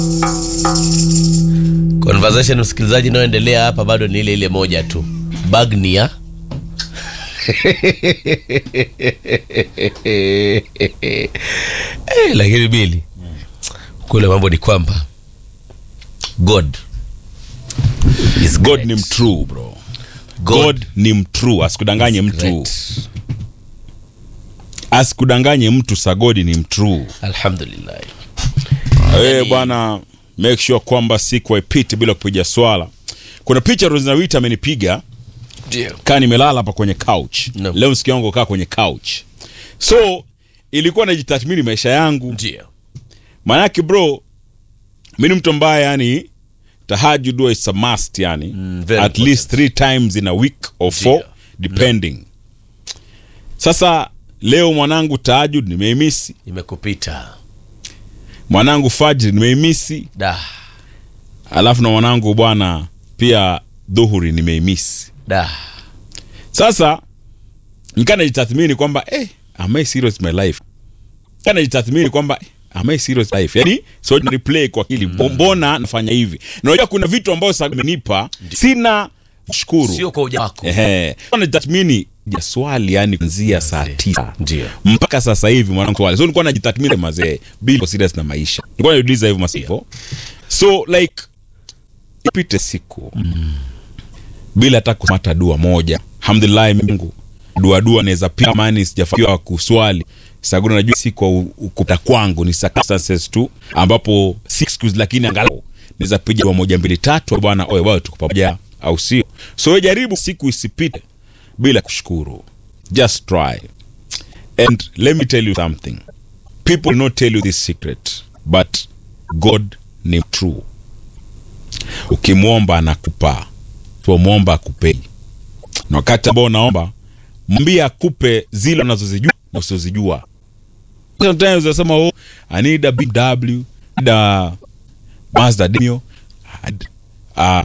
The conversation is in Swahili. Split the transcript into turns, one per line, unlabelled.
conversation msikilizaji inayoendelea hapa bado ni ile ile moja tu bagnia eh, lakini bili kule mambo ni kwamba god is
god
great.
ni mtrue bro
God
god ni mtrue asikudanganye mtu
great.
asikudanganye mtu sagodi ni mtrue
alhamdulillah
wewe bwana make sure kwamba siku haipiti bila kupiga swala kuna picha rosinawita amenipiga
ndio
kaa nimelala hapa kwenye couch
No.
leo siku yangu kaa kwenye couch so ilikuwa najitathmini maisha yangu
ndio
maanake bro mi ni mtu ambaye yani tahajud huwa is a must yani
Mm, very
at least three times in a week or four
Ndio.
depending sasa leo mwanangu tahajud nimeimisi
imekupita
mwanangu fajri nimeimisi
da
alafu na mwanangu bwana pia dhuhuri nimeimisi
da
sasa nikaa najitathmini kwamba eh, am I serious my life nikaa najitathmini kwamba eh, am I serious life yani so na replay kwa akili mbona nafanya hivi na unajua kuna vitu ambayo sasa amenipa sina shukuru
sio kwa uja wako
ehe najitathmini ya swali yani kuanzia saa tisa
ndio
mpaka sasa hivi mwanangu swali so nilikuwa najitathmini mazee bila serious na maisha nilikuwa najiuliza hivyo masivo so like ipite siku bila hata kumata dua moja alhamdulillah Mungu dua dua naweza pia mani sijafanikiwa kuswali saguna najua si kwa u- ukupta kwangu ni circumstances tu ambapo si excuse lakini angalau naweza piga dua moja mbili tatu bwana oye bwana tuko pamoja au sio so wewe jaribu siku isipite bila kushukuru just try and let me tell you something people will not tell you this secret but god ni true ukimwomba anakupa pomwomba akupei na wakati ambao unaomba mwambie akupe zile unazozijua na usizozijua sometimes unasema oh, i need a bw need a mazda demio uh,